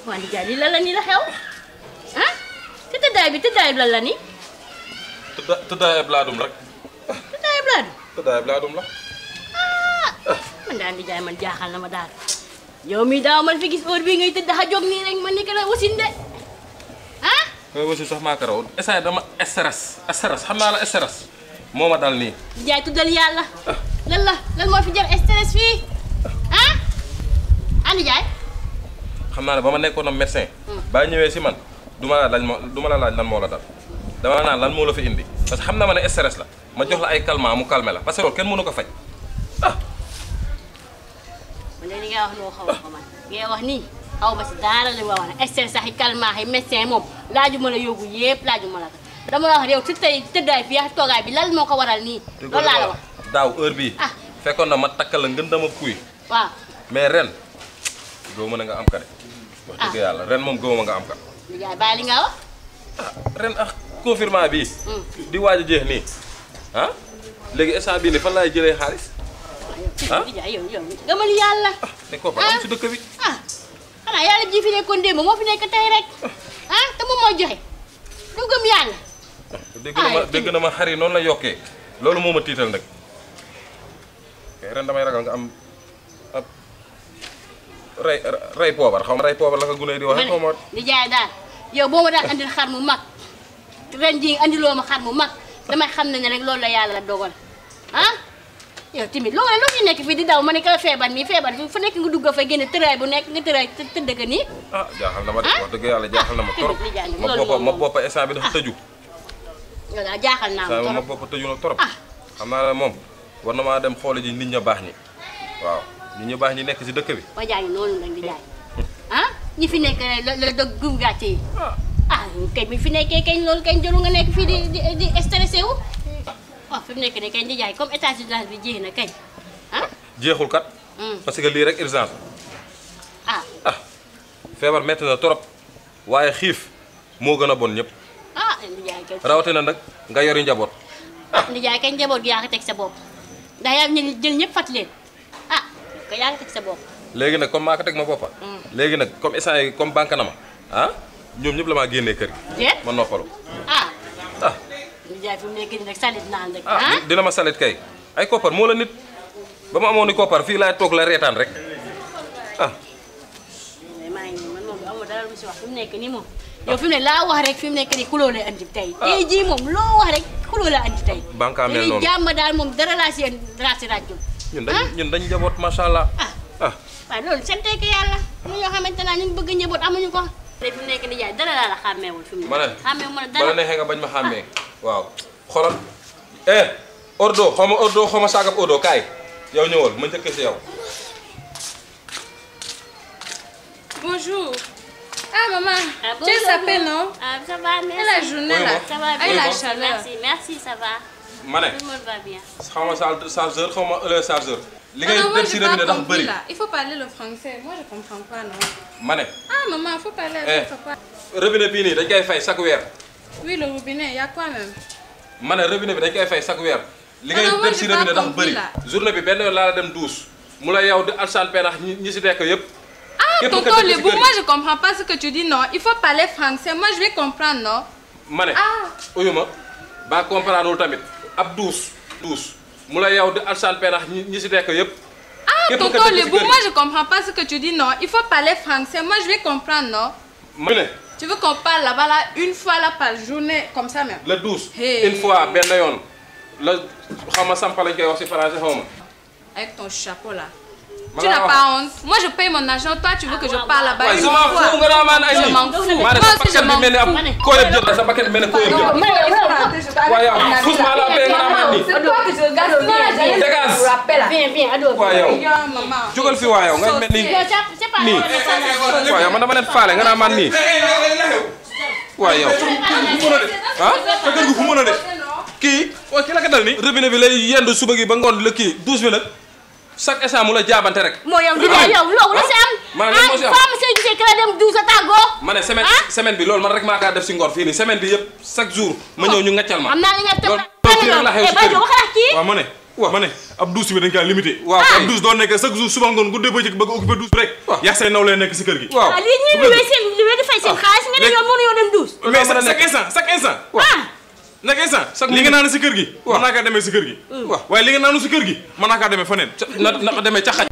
waa nijaay lii lan la nii la xew ah te tëddaay bi tëddaay bi lan la nii tëdda tëddaayab laadum rek tëddaay bi laa du tëddaayab laadum la man daal nijaay man jaaxal na ma daal yow mii daaw man fi gis heure bii ngay tëdd xa jóg nii rek man ni ko la wasin de ah mooy wasi sax maa ko raw essay dama stress stress xam naa la stress moo ma dal nii nijaay tuddal yàlla lan la lan moo fi jar stress fii ah ah nijaay xam naa ne ba ma nekkoon am médecin baa ñëwee si man du ma la laaj moo du ma la laaj lan moo la dal dama la naan lan moo la fi indi parce que xam na ma ne stress la ma jox la ay calmant mu calmer la parce que loolu kenn mënu ko faj man de li ngay wax loo xaw ma ko man li ngay wax nii xaw ma si dara li ma wax ne stress sax yi calmant yi médecin moom laajuma la yóbbu yëpp laajuma la ko dama la wax yow si tey tëddaay fii ak toogaay bi lan moo ko waral nii loolu laa la wax daaw heure bii Ah. fekkoon na ma takkal la ngën dama kuy waaw mais ren gëw ma ne nga am ka de wax dëgg yàlla ren moom gëw ma nga am ka nijaay bàyyi li nga wax ah ren ak confinement bii di waaj a jeex nii ah léegi instant bii nii fan laay jëlee xaalis ah nijaay yow yow gëmal yàlla te ko fa am si dëkk bi ah xanaa yàlla ji fi nekkoon démb moo fi nekk tey rek ah te moom mooy joxe du gëm yàlla dégg na ma Ah, dégg na ma xar yi noonu la yokkee loolu moo ma tiital nag kay ren damay ragal nga am ab rey rey poobar xaw ma rey poobar la ko gune yi di ma waxee xaw ma ne nijaay daal yow boo ma daan andil xar mu mag ren jii andiloo ma xar mu mag damay xam ne ne rek loolu la yàlla dogal ah yow tamit loolu loo fi nekk fii di daw ma ne ka feebar nii feebar fu nekk nga dugg fa génne tëraay bu nekk nga tëraay të- tëdd ka nii ah jaaxal na ma de Ah? wax dëgg yàlla jaaxal na ma Ah, trop tamit nijaay nag ma loolu boppa moom ma moom. boppa instant bi dafa tëju yow daal jaaxal naa ma instant bi ma trop boppa tëju na trop Ah. xam naa ne moom war na maa dem xoole ji nit ña baax ñi waaw nit ña baax ñi nekk si dëkk bi waa jaa ngi noonu nag di jaay ah ñi fi nekk la la dog gum gàcce yi ah ah kañ bi fi nekkee kañ loolu kañ jëlu nga nekk fii di di di stressé wu waaw fi mu nekk nii kañ di jaay comme état d'urgence bi jeex na kañ ah jeexul kat hum, parce que lii rek urgence ah ah feebar metti na trop waaye xiif moo gën a bon ñëpp ah di jaay kañ rawatina nag nga yori njaboot ah di jaay kañ njaboot gi yaa ko teg sa bopp ndax yaa ngi jël ñëpp fat leen ah ko yaa ko teg sa bopp léegi nag comme maa ko teg ma boppa léegi nag comme instant yi comme banque na ma ah ñoom ñëpp la maa génnee kër gi déet ma noppalu ah ah di jaay fi mu nekk nii rek salit naan rek ah ah dina ma salit kay ay koppar moo la nit ba ma amoon ni koppar fii laay toog la reetaan rek ah mais maa ngi nii man moom amul dara lu mu si wax fi mu nekk nii moom yow fi mu ne laa wax rek fi mu nekk nii kuloo lay andi tey tey jii moom loo wax rek kuloo la andi tey Banque mel Léegi noonu. jàmm daal moom dara laa si dara si ràjjul ñun dañ ñun dañ njaboot macha allah ah ah waaye loolu sante ko yàlla ñu ñoo xamante naa ñu bëgg njaboot amuñu ko te fi mu nekk nii jaay dara laa la xàmmeewul fi mu ma ne ne xàmmeewu ma ne bala dara neexee nga bañ ma xàmmee waaw xoolal eh ordo xaw ma ordo xaw ma saagab ordo kaay yow ñëwal ma njëkk si yow Bonjour. Ah maman, Ah, tu es bonjour. sapée, non ah ça va merci Et la journée Oui, là bon. ça va Ah, et bien la bon. chaleur merci merci ça va ma ne tout le monde va bien xaw ma sal- chargeur xaw ma heure chargeur li Ah ngay non, moi dem si j'ai robinet pas ndax compris bëri là. Il faut parler le français. Moi je comprends pas, non. ma ne Ah maman, il faut parler Eh. avec papa. robinet bii nii dañ koy fay chaque weer Oui, le robinet, il y a quoi même ma ne robinet bi dañ koy fay chaque weer li Ah ngay non, moi dem si j'ai pas robinet ndax compris, bëri là. journée bi benn yoon laa la dem douche mu la yow di alsaan penax ñi ñi si nekk yëpp Ah, Qu'est-ce que tonton t'as dit, Lebou, Sigari moi je comprends pas ce que tu dis, non. Il faut parler français. Moi je vais comprendre, non ma ne Ah. uyu ma ba comprendre wul tamit ab douche douche mu la yow di alsaan penax ñi ñi si nekk yëpp Ah, Qu'est-ce que tonton t'as dit, Lebou, Sigari moi je comprends pas ce que tu dis, non. Il faut parler français. Moi je vais comprendre, non ma ne Tu veux qu'on parle là-bas là une fois là par journée, comme ça même la douche Hey. une fois benn yoon la xaw ma sampa lañ koy wax si français xaw ma Avec ton chapeau là. Ma Tu la n'as wax. pas honte. Moi je paye mon argent, toi tu veux que je Ah, parle ouais, là-bas waaye une je m'en fois. fous nga naa maan ay Je nii m'en fous. maa ne Moi sa aussi je bakkan bi m'en mel ni ab fous. kóoleb jël la sa bakkan bi mel ni kóoleb jël waaye yow fous-moi la paix nga naa maan nii C'est toi que je regarde. Sinon là, j'allais Dégage. te rappeler là. viens viens ado waaye yow Yo, maman. jógal fi waa yow nga mel ni yow c'est c'est pas nii waaye yow man dama leen faale nga naa maan nii waaye yow ah sa kër gu fu mën a de kii waaye ki la ko dal ni robinet bi lay yendu suba gi ba ngoon la kii douche bi nag chaque instant mu la jaabante rek moo yow di jaay yow loolu la si am ma ne lan moo si am ah femme sey gisee kala dem douze a tàggoo ma ne semaine semaine bi loolu man rek maa kaa def si ngor fii nii semaine bi yëpp chaque jour ma ñëw ñu ngaccal ma am naa li nga tëb loolu loolu kii rek la xew si ba kër jo waxal ak kii waaw ma ne waaw ma ne ab douche bi dañ kaa limité Waaw. ab douche doo nekk chaque jour suba ngoon guddee bëccëg bëgg a occupé douche bi rek Waaw. yaa say naw lay nekk si kër gi waaw ah lii ñuy luwee seen luwee di fay seen xaalis nga ne léegi- yow mënuñoo dem douche. mais mën a chaque nekk. instant chaque instant ah chaque instant Chaque li nga minute. naan si kër gi Waaw. mën naa kaa demee si kër gi waaw waaye li nga naanu si kër gi mën naa kaa demee faneen na na demee ca xaj